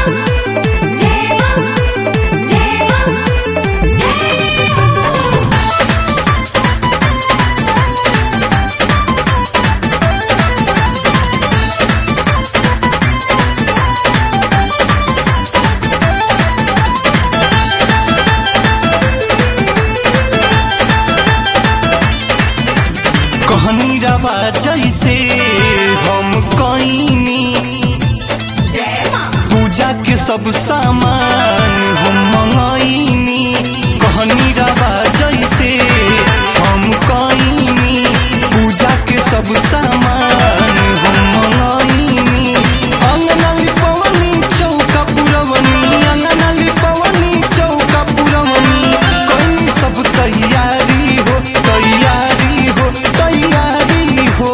जय मां जय मां जय हो कहनी रवा जैसे हम कईनी जय मां पूजा के सब सामान हम मंगईनी कहनी रवा जैसे हम कईनी पूजा के सब सामान हम मंगईनी अंगना लिपवनी चौका पुरवनी अंगना लिपवनी चौका पुरवनी कईनी सब तैयारी हो तैयारी हो तैयारी हो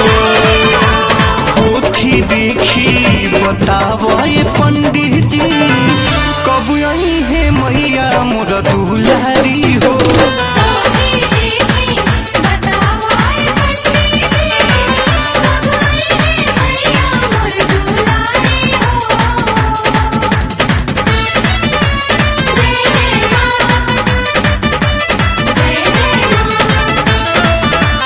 पोथी देखी बतावो ये पंडित जी कब आई है मैया मोर दुलारी हो तोही देखी बताओ आए पंडित जी कब आई है मैया मोर दुलारी हो जय जय मां जय जय मां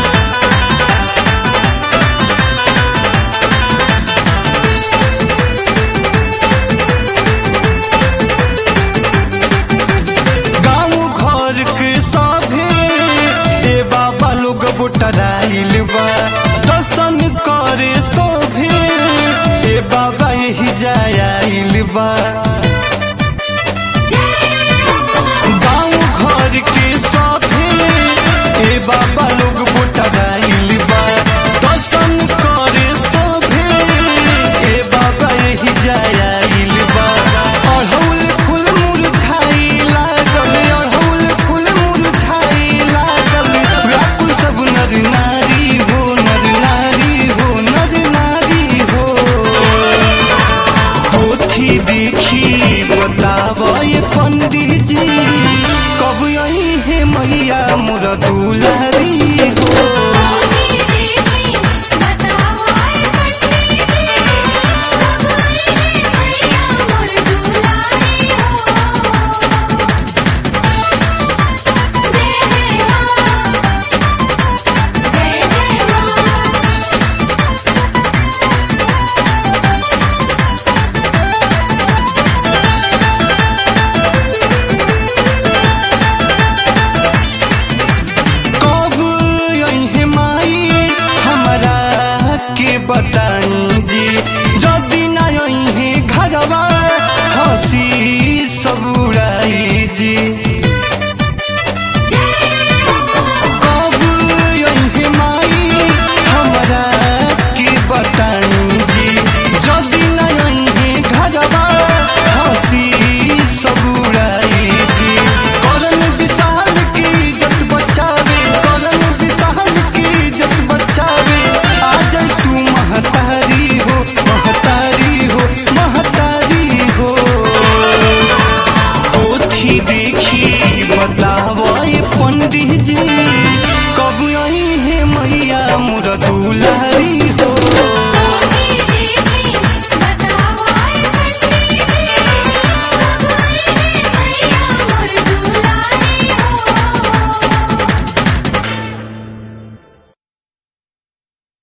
गाँव घर के सभे ए बाबा लोग बुटराइल बा दर्शन करे सभे ए बाबा यही जायाइल बा गाँव घर के सभे ए बाबा लोग बुटराइल बा दर्शन करे सभे ए बाबा यही जायाइल बा अड़हुल फूल मुरझाई लागल अड़हुल फूल मुरझाई लागल व्याकुल सब नर नारी हो नर नारी हो नर नारी हो पोथी देखी बताव ये पंडित जी कब आई है मैया मोर दुलारी